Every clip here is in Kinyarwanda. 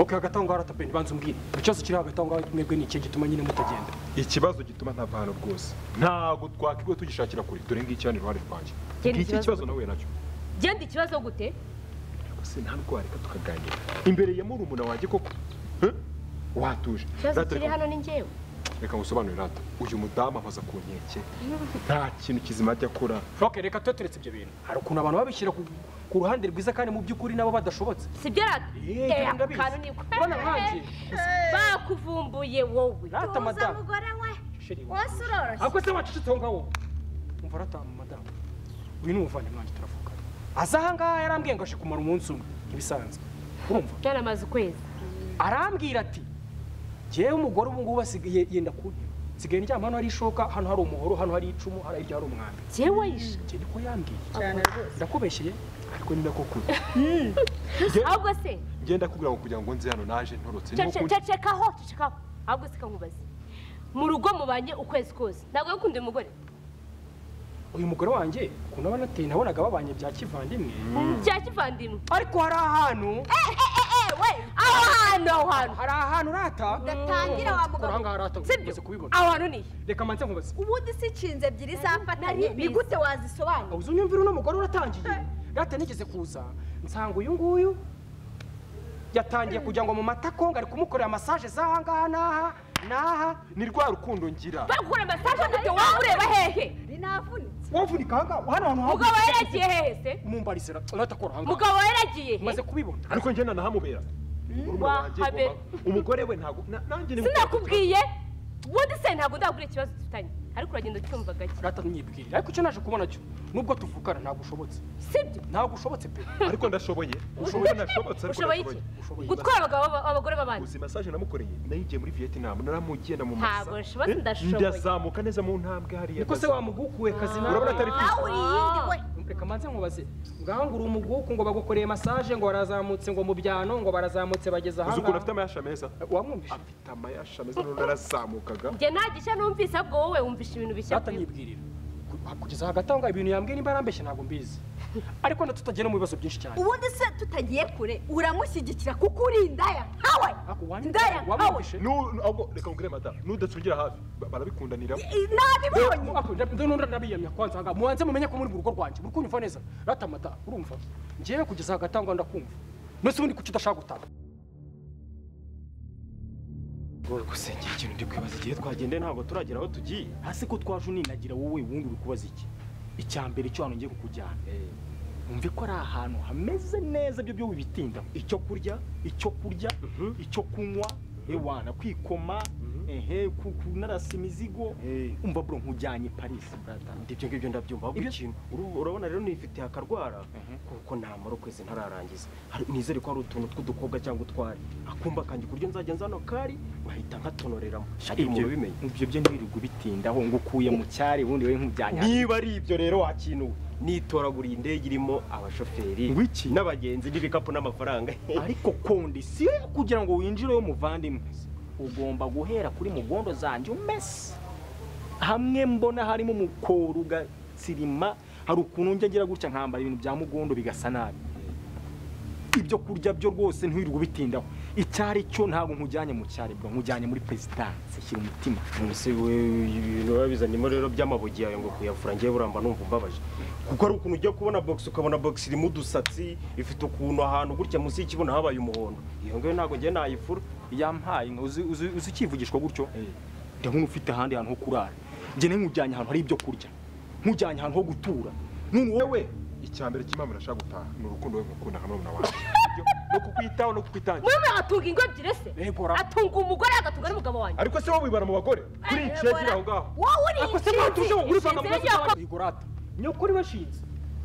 oke hagati aho ngaho aratapeni banza umbwire ikibazo kiri hagati aho ngaho mwebwe ni ikihe gituma nyine mutagenda ikibazo gituma ntava hano rwose ntabwo twakwiwe tugishakira kure dore ngiki hano iruhande rwanjye Genda ngiki ikibazo ikibazo nahuye nacyo genda ikibazo gute Ariko se nta nubwo wareka tukaganira imbere ya murumuna wanjye koko Eh? watuje ikibazo Rata, kiri reka- hano ni njyewe reka ngusobanurire rata uyu mudamu amaze ku nkeke nta kintu kizima ajya akora oke reka tube turetse ibyo bintu hari ukuntu abantu babishyira ku- ku ruhande rwiza kandi mu by'ukuri nabo badashobotse si byo rata Eh, Eh, ako ndabizi. kantu ni ko Mbona nkanjye. bakuvumbuye wowe rata Uza madamu mugore we Sheri we. wose uroroshye ahubwo se wacecetse aho ngaho umva rata madamu uyu ni umuvandimwe wanjye turavugana aza aha ngaha yarambwiye ngo ashe kumara umunsi umwe nk'ibisanzwe urumva byaramaze ukwezi arambwira ati jyewe umugore ubu ngubu asigaye yenda kuntera nsigaye ndyama hano hari ishoka hano hari umuhoro hano hari icumu hari hirya hari umwambi jyewe yisha njye niko yambwiye ndakubeshyeye ariko ni nako kuri ahubwo se ngenda kubwira ngo kugira ngo nze hano naje ntorotse niho kundi cecekaho cecekaho ahubwo se kamubaze mu rugo mubanye ukwezi kose ntabwo yakundiye umugore uyu mugore wanjye ukuntu aba anateye nabonaga babanye bya kivandimwe bya kivandimwe ariko hari ahantu we aho hantu aho hantu hari ahantu urata Udatangira wa mugabo. Uri ahangaha urata sibyo umaze kubibona aho hantu nihe reka manze nkubaze ubundi si inshinzi ebyiri nari zafatanye mbizi. ni gute wazisobanura uzi unyumvira uno mugore uratangiye rata nigeze kuza nsanga uyu nguyu yatangiye kugira ngo mu matako ngari kumukorera masaje z'aha ngaha n'aha n'aha ni rwa rukundo ngira bakura masaje gute waba ureba hehe rinavunitse wavunika aha ngaha hano hantu mugabo yaragiye hehe se mumbarise rata kora aha ngaha mugabo yaragiye he umaze kubibona ariko ngenda nahamubera Murumuna wanjye wahabera. ngomba- umugore we ntabwo na- nanjye ni sinakubwiye ubundi se ntabwo ndabura ikibazo dufitanye ariko uragenda ucyumva gake rata mwibwirire ariko icyo naje kubona cyo nubwo tuvukana ntabwo ushobotse sibyo ntabwo ushobotse pe ariko ndashoboye ushoboye nashobotse ariko ushoboye iki ndashoboye Ushoboye. gutwara abagabo baba- abagore b'abandi uzi masaje namukoreye nayigiye muri vietnam naramugenda mu Ntabwo nshobotse, Eh, ndashoboye. ndazamuka neza mu ntambwe hariya niko se ndaza- wamugukuwe kazi nawe urabona atari nawe uri iyindi we reka manze nkubaze ngaho ngo uri umuguku ngo bagukoreye masaje ngo barazamutse ngo mu byano ngo barazamutse bageze aha uzi ukuntu afite ngaha amayasha meza wamwumvishe afite amayasha meza none narazamukaga njye nta gishya numvise ahubwo wowe wumvisha ibintu bishya data kuri we. nyibwirira Ku- kugeza hagati aho ngaho ibintu yambwiye nimba arambeshye ntabwo mbizi ariko natutagera mu bibazo byinshi cyane ubundi se tutagiye kure uramushyigikira kuko uri indaya nkawe Ako, wamwumvishe- indaya nkawe wamwumvishe Nu- nu- ahubwo reka nkubwire mata nudatungira hafi ba- barabikundanira I- nabibonye Ako, nda- nda- nda- ndabiyamya kwanza aha ngaha. mubanze mumenye ko muri mu rugo rwanjye muri kunyumva neza rata mata urumva njyewe kugeza hagati aho ngaho ndakumva none se ubundi kuki udashaka gutaha gusenga ikintu ndi kwibaza igihe twagenda ntabwo turagera aho tugiye hasi ko twaje uninagira wowe wundi uri kubaza iki icya mbere cyo hano ngiye kukujyana wumve ko ari ahantu hameze neza ibyo byo bibitindaho icyo kurya icyo kurya icyo kunywa ewana kwikoma ehe ku- kunarasa imizigo Eh. umva bro nkujyanye paris brata ibyo ngibyo ndabyumva ahubwo Ibyo- ikintu uru- urabona rero nifitiye akarwara kuko namara ukwezi ntararangiza Hari- nizere ko hari utuntu tw'udukobwa cyangwa utwari akumba kanjye ku buryo nzajya nzano kari wahita nkatonoreramo shari ibyo umuntu ubimenye ibyo byo ntibirirwe bitindaho ngo ukuye mu cyari ubundi wowe nkujyanye niba ari ibyo rero wakinuwe nitoraguriye indege irimo abashoferi Wiki. n'abagenzi n'ibikapu n'amafaranga ariko kondisiyo yo kugira ngo winjire muvandimwe ugomba guhera kuri mugondo zanjye umese hamwe mbona harimo umukoro ugatsirima hari ukuntu njya ngira gutya nkambara ibintu bya mugondo bigasa nabi ibyo kurya byo rwose ntiwirirwe ubitindaho icyo ari cyo ntabwo nkujyanye mu cyari bwo nkujyanye muri perezidanse shyira umutima mbese ibintu biba bizanimo rero by'amabugi yawe ngo kuyavura ngewe buramba numva umbabaje kuko ari ukuntu ujya kubona box ukabona box irimo udusatsi ifite ukuntu ahantu gutya munsi y'ikibuno habaye umuhondo iyo ngiyo ntabwo njye nayifura yampaye nka uzi- uzi uzi ukivugishwa gutyo ndi nk'ufite ahandi hantu ho kurara njye nkujyanye ahantu hari ibyo kurya nkujyanye ahantu ho gutura none wowe icya mbere cy'impamvu nashaka gutaha ni urukundo we ngukunda nka murumuna wanjye Ibyo, no kukwitaho no kukwitangira muri mwe atunga ingo ebyiri se Yego, ra- atunga umugore agatunga n'umugabo wanjye ariko se wowe wibara mu bagore kuri Eh, iki yagira Bora, aho ngaho wowe uri ako se mwatuje ngo urivanga mu Ishinzwe bibazo n'ibyo- by'abandi Yego, rata nyoko uri washinze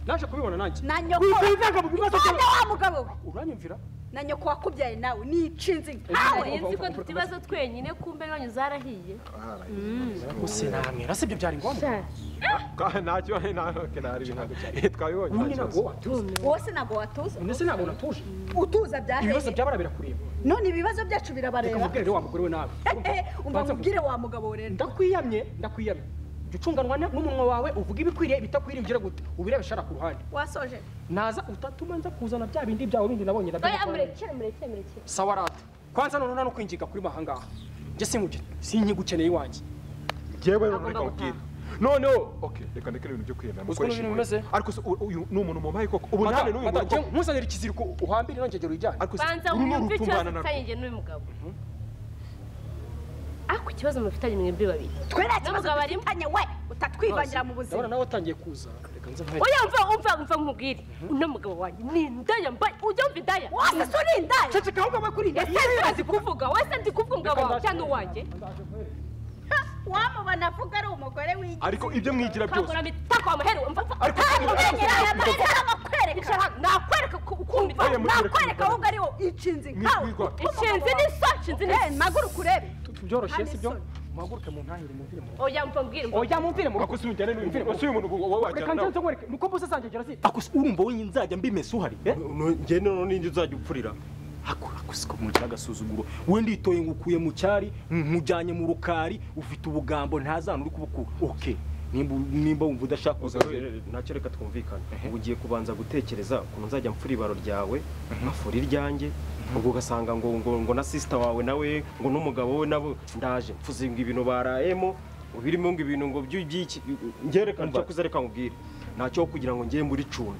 naje kubibona nanjye na nyoko wivanga mu bibazo Witonde by'abandi. wa mugabo we uranyumvira na nyoko wakubyaye nawe ni inshinzi nkawe ntabwo nzi ko dufite ibibazo twenyine kumbe n'uwanyu zarahiye gusa namwera si ibyo byari ngombwa Ka- ntacyo ntacyo ntari ibintu Eh, twabibonye ubundi nta ntabwo kibazo. watuze wowe se ntabwo watuza ndetse ntabwo natuje utuza ibibazo byahehe byabara birakureba none ibibazo byacu reka birabareba mubwire rero wa mugore we nabi umva mubwire wa mugabo we rero ndakwiyamye ndakwiyamye jya ucunganwa ne- n'umunwa wawe uvuga ibikwiriye ibitakwiriye ugira gute ubirebe shara ku ruhande wasoje naza utatuma nza kuzana bya bindi byawe bindi nabonye nabyo oya nakora. murekere murekere murekere sawa rata kwanza noneho no kwinjiga kuri mahangaha njye sinkuge sinkigukeneye iwanjye yewe Agomba reka gutaha. ubwire noneho okay reka ndeke ibintu byo kwiyemera Uziko mukoresha n'ibintu impuhwe. bimeze? ariko se uyu- uyu ni umuntu mubaye koko ubu Mata- nawe n'uyu mata, muntu njye ntuzanire ikiziriko uhambire nongegera uyijyane ariko se banza uru ni wumve ikibazo urutumbana na mufitanye njye n'uyu mugabo ariko ikibazo mufitanye mwebwe babiri twe nta kibazo n'umugabo arimo dufitanye we utatwivangira mu ndabona buzima nawe watangiye kuza reka nze mpeke oya mva umva umva nkubwire uno mugabo wanjye ni indaya mbaye ujya wumva indaya wose se uri indaya ceceka ahubwo aba kuri ese ntibazi kuvuga wese ndi kuvuga umugabo wawe cyangwa uwanjye wamubona avuga ari umugore w'igihe ariko ibyo mwigira byose kakura mitako wamuheru umva Ariko- nakwereka nakwereka ukumva Oya, murekere nakwereka ahubwo ari wowe inshinzi nkawe Mwigwa. inshinzi ni so inshinzi ni Eh, mpaguru kurebe tubyoroshye Hano si byo isoni. muhaguruke mu ntangire mumvire mu oya mva mbwire mva oya mumvire mu akoze umujyane n'uyu muntu ese uyu muntu reka wowe wajyana nze nawe nzongwereke nuko mbose zanjyegera si ako se urumva wowe nzajya mbimesa uhari eh? njye noneho n'indi uzajya upfurira ako ako siko mugira agasuzuguro we nditoye ngo ukuye mu cyari nkujyanye mu rukari ufite ubugambo ntazana uri kubukura okay nimba nimba wumva udashaka kuza ntacyo reka twumvikane Ehe. ubu ugiye kubanza gutekereza ukuntu nzajya mfura ibaro ryawe nkafura iryanjye ubwo ugasanga ngo ngo ngo na sisita wawe nawe ngo n'umugabo we nabo ndaje mfuze ngo ibintu barayemo ngo birimo ngo ibintu ngo by'iki ngerekana icyo kuze reka nkubwire ntacyo kugira ngo njye muri cumbi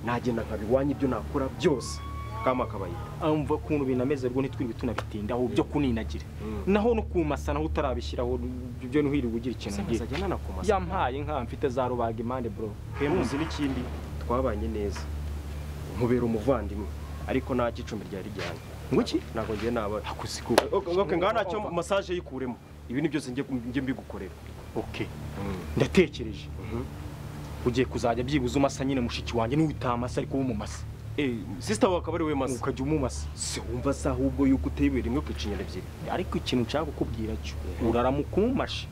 nagenda nkabiwanya ibyo nakora byose kama kabaye amva ukuntu binameze rwo ntitwirirwe tunabitindaho byo kuninagira Mm. naho no kumasa naho utarabishyiraho byo ntuhiriwe ugira ikintu ugira nkazajya nanakumasa yampaye nka mfite za rubaga impande bro hemuzi n'ikindi twabanye neza nkubera umuvandimwe ariko nta cy'icumbi ryari ryane ngo iki ntabwo ngiye naba ako siko Okay, ngaha ntacyo massage yikuremo ibi ni byose njye njye mbigukorera okay ndatekereje ugiye kuzajya byibuza umasa nyine mushiki wanjye niwe utamasa ariko w'umumasa eh sister wawe akaba ari we masa ukajya umumasa se wumva se ahubwo yuko uteye ibuye rimwe ku ikinyana ebyiri ariko ikintu nshaka kukubwira cyo uraramuka umumashe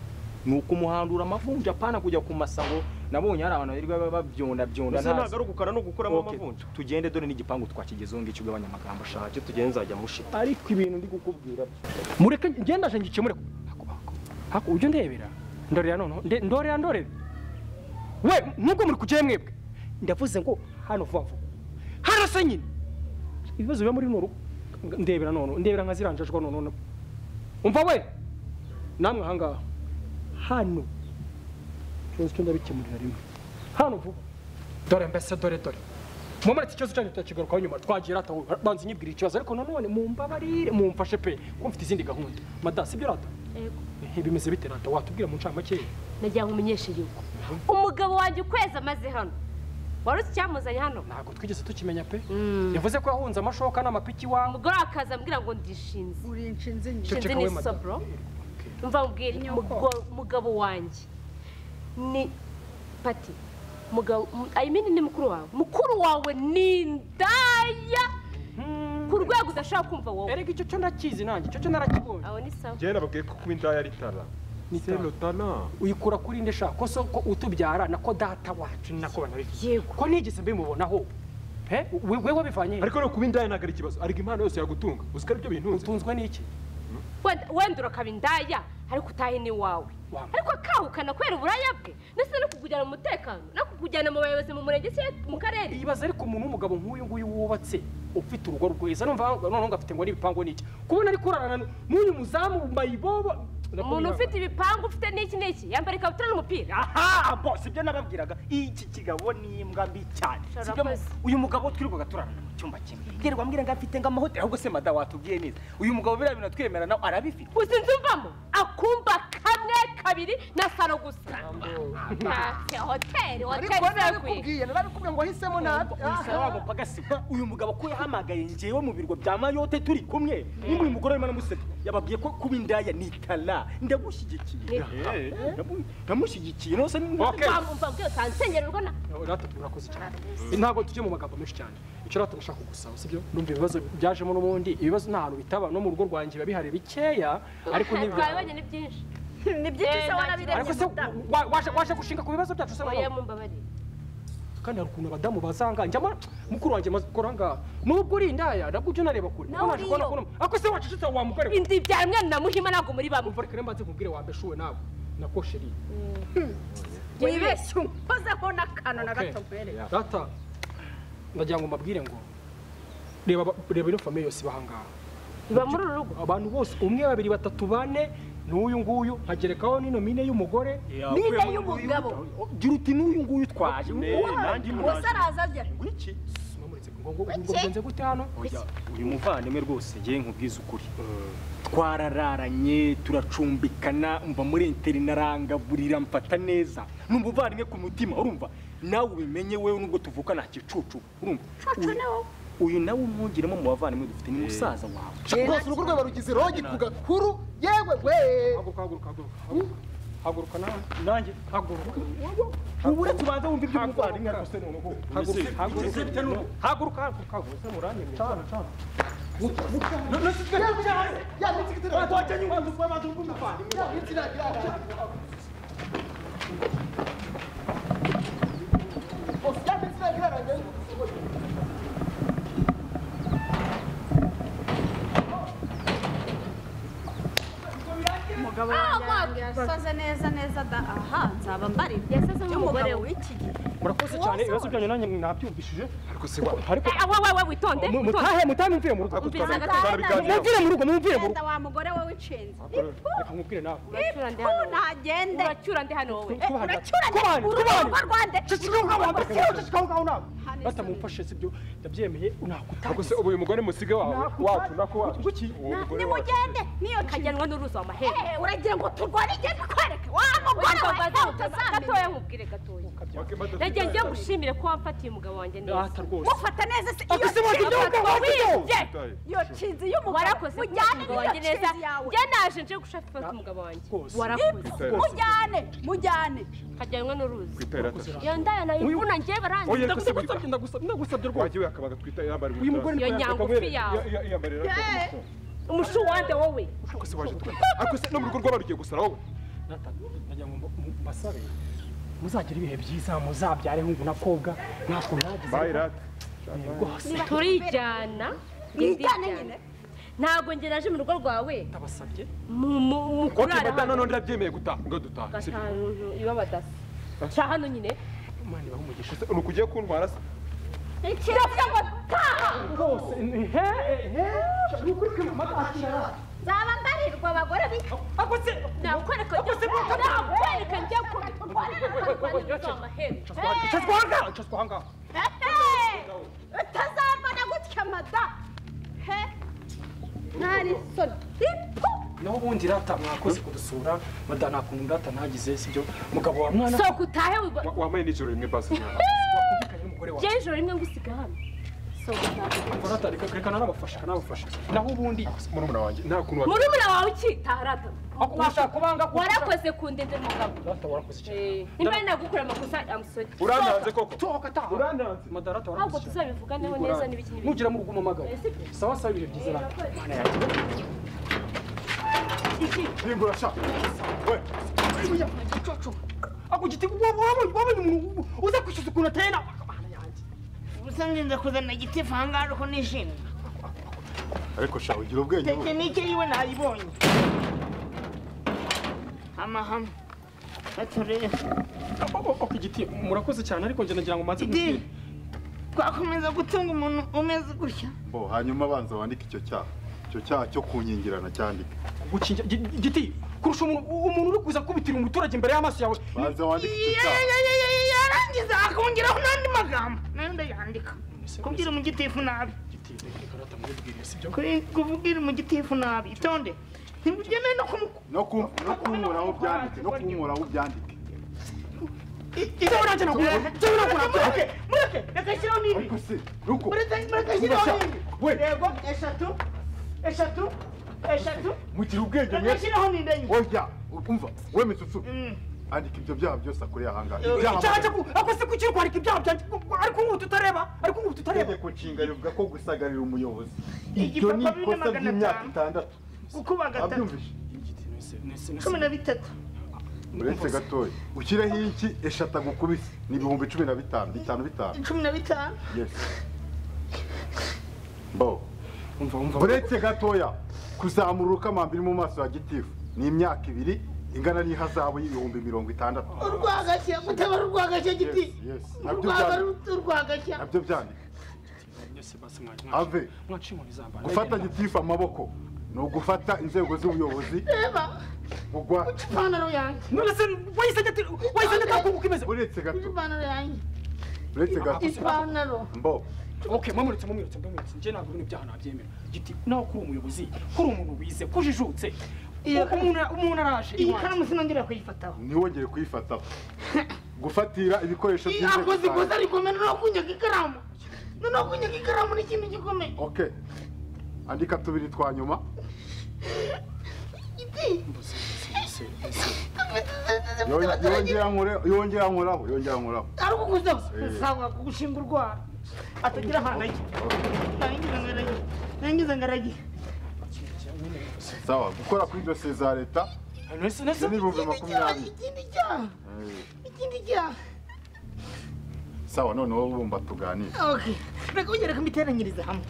ni ukumuhandura amavunja apana kujya ku masa ngo nabonye hari abantu birirwa babyonda byonda mbese ntabwo ntazi ari ugukara no gukuramo Okay, amavunja tugende dore n'igipangu twakigezeho ngicyo ugabanya amagambo ashaka ntacyo tugenda nzajya mushita ariko ibintu ndi kukubwira mureke ngenda aje ngikemure hako ujye ndebera ndorera noneho nde- ndorera ndorera we nubwo muri kujyayo mwebwe ndavuze ngo hano vuba vuba harasa nyine ibibazo biba muri runo rugo ndebera noneho ndebera nka ziranjajwa noneho na- umva we namwe ahangaha hano ikibazo cyo ndabikemurira rimwe hano vuba dore mbese dore dore mumaritse ikibazo cyanyu turakigarukaho nyuma twagira ataho banza unyibwira ikibazo ariko nanone mumbabarire mumfashe pe ko mfite izindi gahunda mada sibyo rata Yego. Eh, bimeze bite rata watubwira mu ncamake nagira ngo umenyeshe yuko umugabo wanjye ukwezi amaze hano wari uzi icyamuzanye hano ntabwo twigeze tukimenya pe Mm. yavuze ko yahunze amashoka n'amapiki iwawe umugore akaza ambwira ngo ndishinze uri inshinzi nyinshi nshinze Ceceka we ni madame. sobro umva mubwire mugo- mugabo wanjye ni pati mugabo mu- i mean ni mukuru wawe mukuru wawe ni indaya ku rwego udashobora kumva wowe erega icyo cyo ndakizi nanjye icyo cyo narakibonye aho ni sawa njye nababwiye ko kuba indaya ari itara Ni c'est itara. le talent uyikura kuri nde shaka ko so ko utubyara nako data wacu ni nako banabivuze yego ko nigeze mbimubonaho pe we we wabivanye he? ariko no kuba indaya ntabwo ari ikibazo ariko impano yose yagutunga uzi ko ari byo bintunze utunzwe n'iki wenda wenda urakaba indaya ariko utahe ni wawe Wama. ariko akahukana kubera uburaya bwe ndetse no kukujyana mu mutekano no kukujyana mu bayobozi mu murenge cyangwa mu karere ibaza ariko umuntu w'umugabo nk'uyu nguyu wubatse ufite urugo rwiza numva noneho ngo afite ngo n'ibipangu n'iki kubona ari kurarana n'uyu muzamu mayibobo umuntu ufite ibipangu ufite n'iki n'iki yambara ikabutura n'umupira aha bo sibyo nababwiraga iki kigabo ni imbwa mbi cyane Shora sibyo mu- koze. uyu mugabo twirirwaga turarana mu cyumba kimwe ngerwa mbwira ngo afite nk'amahoteli ahubwo se mada watubwiye neza uyu mugabo biriya bintu twemera nawe arabifite uzi inzu mvamo akumba kamwe kabiri na saro gusa Ah, hoteli hoteli zakwiye narabikubwiye ngo ahisemo nabi wagapagasiga uyu mugabo ko yahamagaye njyewe mu birwa bya mayote turi kumwe nimba uyu mugore arimo aramuseka yababwiye ko kuba indaya ni itara ndagushyigikiye Eh, ndamu- ndamushyigikiye nose Okay. mva mbwira utansengera urwo na rata turakoze cyane ntabwo tujye mu magambo menshi cyane icyo rata ndashaka kugusaba sibyo numva ibibazo byajemo n'ubundi ibibazo nta hantu bitaba no mu rugo rwanjye biba bihari bikeya ariko ni twabibonye ni byinshi ni byinshi se Eh, ariko wanabirebye se mudamu wa- waje waje gushinga ku bibazo byacu se oya nawe mumbabarire kandi hari ukuntu abadamu bazanga njyamo mukuru wanjye amaze gukora ngaha nubwo uri indaya nabwo ujya unareba kure Nawe Naje kubona uriyo. ko- ariko se wacecetse wa mugore we indi bya mwana na muhima ntabwo muri bamwe umva reka rero mbanze nkubwire wambeshuwe nawe nako sheri wibeshye unkozeho n'akantu na gato nkwereka data ndagira ngo mbabwire ngo reba aba- reba ino famiye yose bahangaha iba muri uru rugo abantu bose umwe babiri batatu bane n'uyu nguyu nkagerekaho n'ino mine y'umugore niba y'umugabo gira uti n'uyu nguyu twaje nanjye wese munaje araza ajya iki bigenze gute hano Oya, uyu muvandimwe rwose ngewe nkubwize ukuri twarararanye turacumbikana umva muri interina arangaburira mfata neza numva uvandimwe ku mutima urumva nawe ubimenye wewe nubwo tuvuka nta kicucu urumva uyu- uyu nawe umwungiremo mu bavandimwe dufite ni musaza wawe rwose urugo rwaba rugize rogi ku gakuru yewe we haguruka haguruka haguruka haguruka. haguruka nawe nanjye haguruka ubu uretse ubanza wumva iby'umuvandimwe Haguruka. ariko se noneho haguruka haguruka Ese noneho- haguruka haguruka haguruka muranyemye ya mitsi kitira ya mitsi nagira Osi ya mitsi nagira nagira umugabo wanjye yasoze neza neza da aha nzaba mbarirwa Yasoze nk'umugore we. w'iki gihe murakoze cyane ibibazo byanyu nanjye mwabyumvishije ariko se wa ariko Eh, wa- wa- wa, witonde mu- witonde. mutahe mutahe mumvire mu rugo Umviriza twabana- gato. mumvire mu rugo mumvire mu rugo genda wa mugore we w'icenzi reka mubwire nawe Uracyura ndi ubu hano wowe. ntagende uracyura ndi hano wowe Eh, kubana- uracyuranye kubana- urugo kubana. rwande batamufashe sibyo ndabyemeye nakutaka ariko se ubu uyu mugore musiga wawe wacu nako wacu uwo mugore wacu nimugende niyo nshingano kajyanwa n'uruzi wa mahere Eh, uragira ngo turwane igenda ikwereke wa mugore we nawe gatoya utazamenya nkubwire gatoya Wakimata nagiye tuzaza. ngiye ngushimire ko wamfatiye umugabo wanjye neza data rwose mufata neza se iyo Ese wagira nshinga- ubwenge wagize? Tutaye. iyo nshinzi y'umugore warakoze mujyane umugabo n'iyo wanjye neza nshinzi yawe njye naje nje gushaka umugabo wanjye rwose warakoze Tutaye. mujyane mujyane kajyanwa n'uruzi Twitera ata. iyo ndaya nayo Uyu- ivuna njye Oya, barangiza ariko se wita- Ndagusabye, ndagusabye ndagusabye rwose wagiye akabaga twita yambarira uyu mugore iyo nyangufi yawe yambarira umushu wande wowe ariko se waje twita ariko se no mu rugo rw'abarugiye gusara wowe Data, ndagira ngo mba- mu- mbasabe muzagire ibihe byiza muzabyare hungu na kobwa natwe nagize bayi rata rwose turijyana mwijyane nyine ntabwo njye naje mu rugo rwawe ndabasabye mu- mu- mu ok kurara madame hano none ndabyemeye gutaha ngo dutaha sibyo gatanu iba badasa nca hano nyine imana ibahe umugisha Se, ni uku ugiye kuntwara se ikirabyo ngo taha rwose ni- he he ni ukuri ko mama atakira nzaba mbarirwa abagore b'iki ako se nakwereka nakwereka njye ku kurara n'uruzi wa mahere cazwa ahangaha cazwa ahangaha utazambona gutya mada he ntari soni ipu naho ubundi rata mwakoze kudusura madana nta kuntu rata nagize sibyo mugabo wa mwana sohoka utahe wiba Wa- wambaye n'ijoro rimwe basi wakumvikanye n'umugore wawe njye ijoro rimwe ngusiga hano sohoka utahe rata reka reka nanabafasha kanabafasha naho ubundi murumuna wanjye nta kuntu wa- muri muraba wawe ukitaha rata ako washaka kubanga kuko- warakoze kundinde mugabo rata warakoze cyane Eh, nimba ari nagukora amakosa amusodi urantanze koko tohoka taha urandanze madara rata ntabwo warakoze cyane tuzabivuganeho neza n'ibiki n'ibiki nugera mu rugo umamagara sawa sawa ibihe byiza rata hindura sha we ako giti wabonye wabonye umuntu uza kwishyuza ukuntu ateye nawe akabana yanjye ubusanzwe ndakuzanira igiti vangara ko nishimye ariko sha ugira ubwenge wowe. tekinike yiwe nayibonye hamahama baturere ako giti murakoze cyane ariko njye nagira ngo manze idini twakomeza gutunga umuntu umeze gutya bo hanyuma abanza wandike icyo cyaha icyo cyaha cyo kunyingirana cyandike gukingira giti kurusha umuntu umuntu uri kuza kubitira umuturage imbere y'amaso yawe banza wandike icyo cyaha yarangiza akongeraho n'andi magambo nayo ndayandika kubwira umugitifu nabi giti reka rata mwibwire sibyo Kuri- kuvugira umugitifu nabi itonde ntibujyemewe no kumu no ku- no kunkoraho byandike no kunkoraho byandike ibyo nanjye nagura ibyo nagura mureke mureke reka shyiraho n'ibi ariko se nuko mureke mureke shyiraho n'ibi yego eshatu eshatu eshatu mugira ubwenge mwe reka shyiraho n'indi enye oya umva we misusu Mm. andika ibyo byaha byose akoreye ahangaha icyaha cyo ku- ako se kuki uri kwandika ibyaha byanjye ariko ubu tutareba ariko ubu tutareba itegeko nshinga rivuga ko gusagarira umuyobozi ibyo Igipapuro ni bine ikosa magana ry'imyaka atanu. itandatu gukuba gatatu abyumvise cumi na bitatu uretse gatoya ushyireho iki eshatu agukubise ni ibihumbi cumi na bitanu bitanu bitanu cumi na bitanu yes bo umva umva uretse gatoya kuzamura urukamambiri mu maso ya gitifu ni imyaka ibiri ingana n'ihazabu y'ibihumbi mirongo itandatu urwagashya mutabara urwagashya giti Yes, yes. Nabyo urwaga byari- urwagashya nabyo byandika byose basi mwaje ave mwaciye mu bizambara gufata gitifu amaboko ni ugufata inzego z'ubuyobozi reba kugwa ipantaro yanjye none se wayisajya ati wayisajya atakuba uko imeze uretse gato ipantaro yanjye uretse gato ipantaro mbo okay mwamuretse mwamuretse mwamuretse njye ntabwo ibintu byaha nabyemera giti nawe kuri umuyobozi kuri umuntu wize kujijutse uko umuntu umuntu araje iyi iwanjye. karamu sinongera kuyifataho ntiwongere kuyifataho gufatira ibikoresho iyi by'inzego akoze ikosa zawe. rikomeye noneho kunyaga ikaramu noneho kunyaga ikaramu ni ikintu gikomeye okay andika tubiri twa nyuma Yon- yongera nkore- yongera nkoraho yongera nkoraho ari ukuguza Eh. sawa kugushinga urwara atagira ahantu ajya narangiza ngaragiye narangiza ngaragiye sawa gukora kuri dosiye za leta Nonese- nonese- ni ibihumbi makumyabiri ikindi cyaha Eh, ikindi cyaha sawa none wowe urumva tuganire okay reka wongere kumiteranyiriza hamwe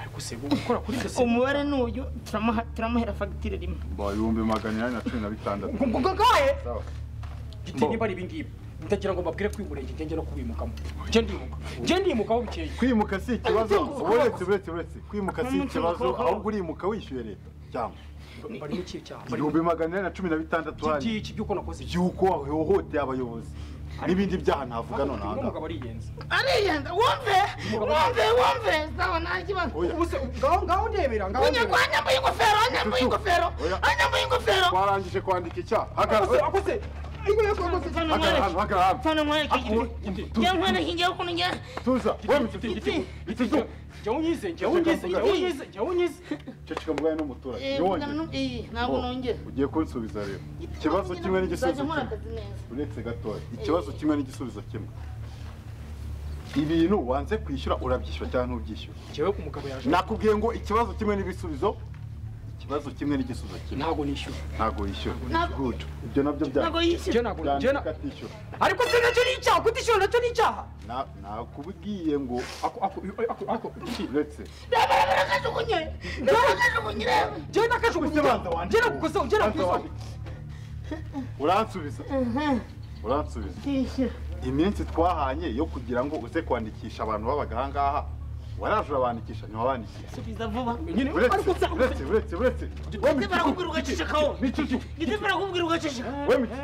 ariko se gukora kuri dosiye umubare ni uyu turamuha- turamuhera fagitire rimwe mbo ibihumbi magana inani na cumi na bitandatu ngo ngo ngaye sawa giti niba ari ibingibi ndagira ngo mbabwire kwimurenge ngenge no kubimukamo njye ndimuka njye ndimukaho bukeye kwimuka si ikibazo uretse uretse uretse kwimuka si Umuntu ikibazo ukuboko. ahubwo urimuka wishyuye leta cyangwa bari mu kihe cyaha bari mu ibihumbi magana inani na cumi na bitandatu kihe hari cy'iki by'uko nakoze iki by'uko wahohoteye abayobozi n'ibindi byaha navuga none aha uno ngaha mugabo ariyenza ariyenda wumve wumve wumve sawa nta kibazo Oya. ubuse ngaho ngaho ndebera ngaho kunyagwa wanyambuye ingofero wanyambuye ingofero Oya. wanyambuye ingofero twarangije kwandika icyaha hagarara akose akose igo yakose mfana hagarara hano mwereke hagarara hano mfana mwereke njye nkwereke njye ukuntu njye tuza wemutse jya unyize jya unyize jya unyize jya unyize ceceka mubanye n'umuturage Eh, ntiwongere mugana nu- eh, ntabwo nongera ugiye kunsubiza rero ikibazo kimwe Nzajya n'igisubizo nkora kimwe akazi neza. uretse gatoya ikibazo kimwe n'igisubizo kimwe ibintu wanze kwishyura urabyishyura cyangwa ntubyishyura jyewe ku mugabo yaje nakubwiye ngo ikibazo kimwe n'ibisubizo ikibazo kimwe n'igisubizo kimwe ntabwo nishyura ntabwo yishyura Ntabwo- Good. ibyo nabyo bya ntabwo yishyura jya ntabwo jya byandika na- atishyura ariko se nacyo ni icyaha kutishyura nacyo ni icyaha Na- nakubwiye ngo ako ako ako ako iki uretse reba reba nakajugunye reba nakajugunye reba jya nakajugunya Ubanza wandike. jya nakukoseho jya Ubanza nakukoseho wandike. uransubiza uransubiza yishyura iminsi twahanye yo kugira ngo uze kwandikisha abantu babaga aha ngaha waraje urabandikisha ntiwabandikisha subiza vuba nyine ariko uretse se uretse uretse uretse ndetse barakubwira ugacecekaho ndetse barakubwira ugaceceka ndetse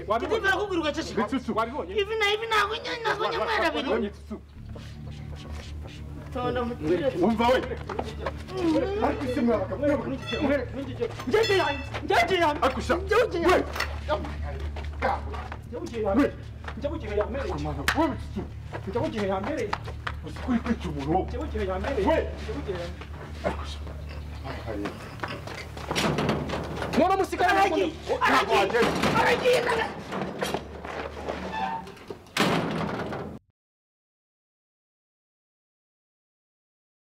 wabibonye barakubwira ugaceceka Bicucu. wabibonye ivi na ivi ntabwo nyine ntabwo nyamwera biri tonda mutire wumva we akusha we we bicucu uzi ko uri kwica umuntu wowe akusha Areba. mwana musigara aragiye aragiye aragiye